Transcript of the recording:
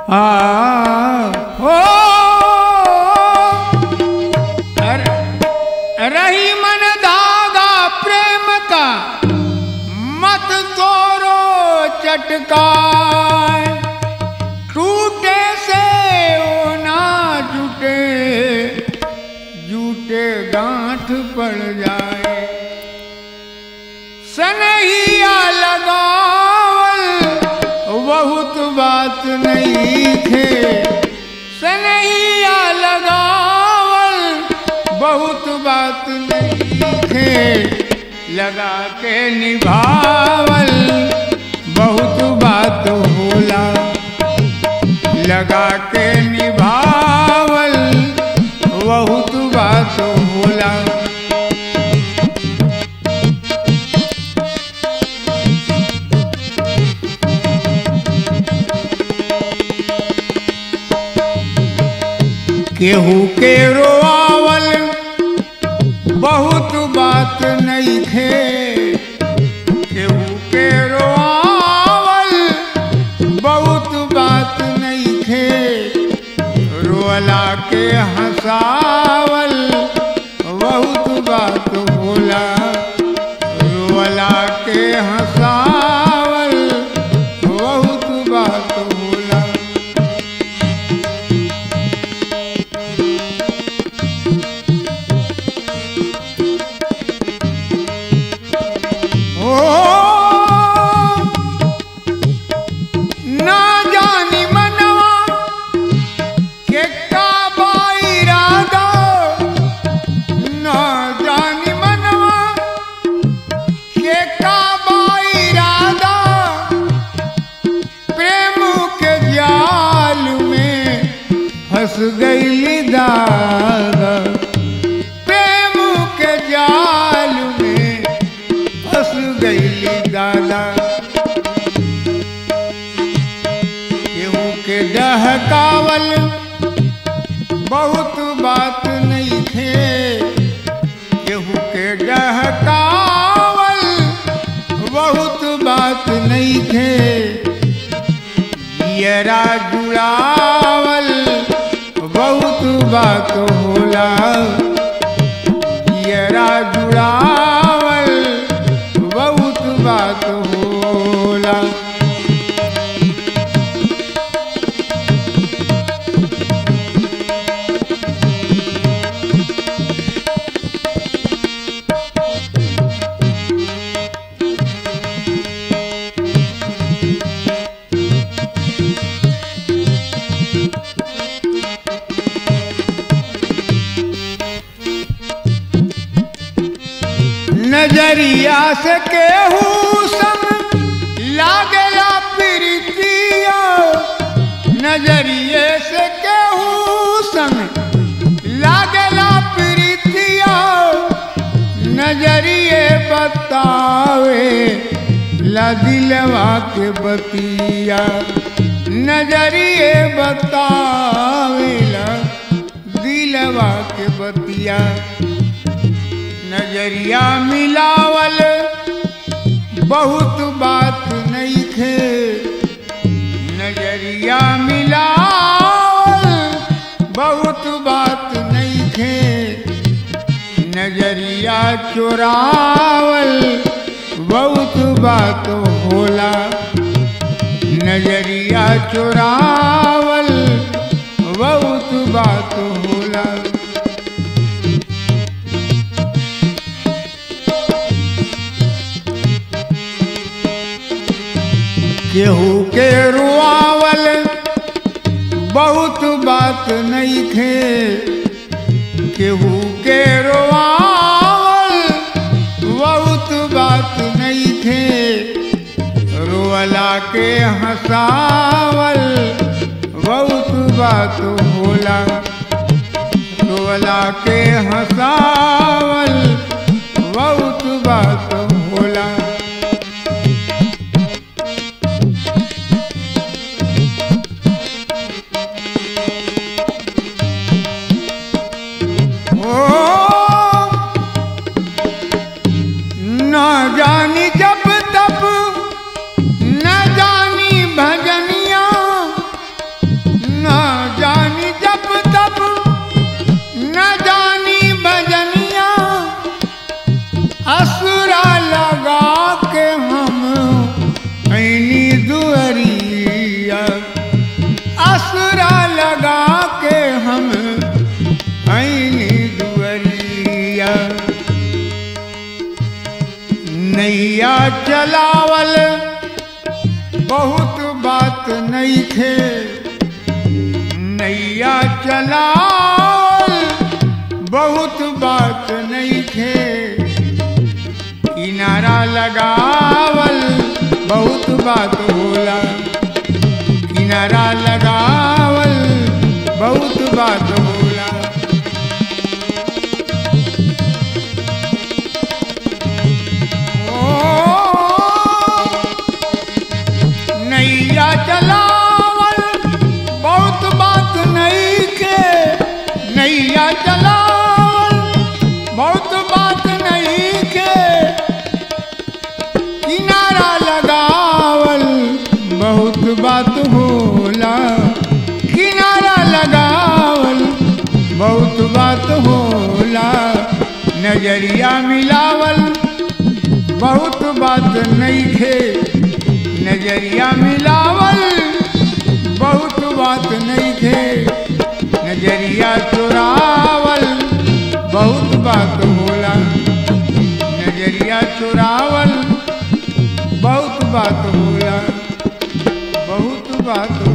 आ हो अर- रही मन धागा प्रेम का मत तोरो चटका टूटे से ओ ना जुटे जूटे गांठ पड़ जाए सनहिया लगावल बहुत बात नहीं थे सनहिया लगावल बहुत बात नहीं थे लगा के निभावल बहुत बात होला लगा के निभावल बहुत बात होला केहू के रोआवल बहुत बात नहीं थे केहू के रोआवल बहुत बात नहीं थे रोला के हंसावल बहुत बात होला रोला के हंसावल बहुत बात होला ओ ना जानी मनवा के का इरादा ना जानी मनवा के का इरादा प्रेम के जाल में फंस गई दादा प्रेम के जाल में फंस गई दादा केहू के डहकावल बहुत बात नहीं थे केहू के डहकावल बहुत बात नहीं थे यरा जुड़ावल बहुत बात होला यरा जुड़ावल बहुत बात होला नजरिया से केहू संग लागला प्रीतिया नजरिए से केहू संग लागला प्रीतिया नजरिए बतावे ला दिलवा के बतिया नजरिए बतावे ला दिलवा के बतिया नजरिया मिलावल बहुत बात नहीं थे नजरिया मिलावल बहुत बात नहीं थे नजरिया चुरावल बहुत बात होला नजरिया चुरावल बहुत बात होला केहू के रुआवल बहुत बात नहीं थे केहू के रुआवल बहुत बात नहीं थे रोअला के हंसावल बहुत बात होला रोअला के हंसावल बहुत बात होला ओ न जानी जब तब न जानी भजनिया चलावल बहुत बात नहीं खे नैया चलावल बहुत बात नहीं खे किनारा लगावल बहुत बात होला किनारा लगावल बहुत बात होला ओ, नैया चलावल बहुत बात नहीं के नैया चलावल बहुत बात नहीं के किनारा लगावल बहुत बात होला किनारा लगावल बहुत बात होला नजरिया मिलावल बहुत बात नहीं खे नजरिया मिलावल बहुत बात नहीं खे नजरिया चुरावल बहुत बात होला नजरिया चुरावल बहुत बात होला बहुत बात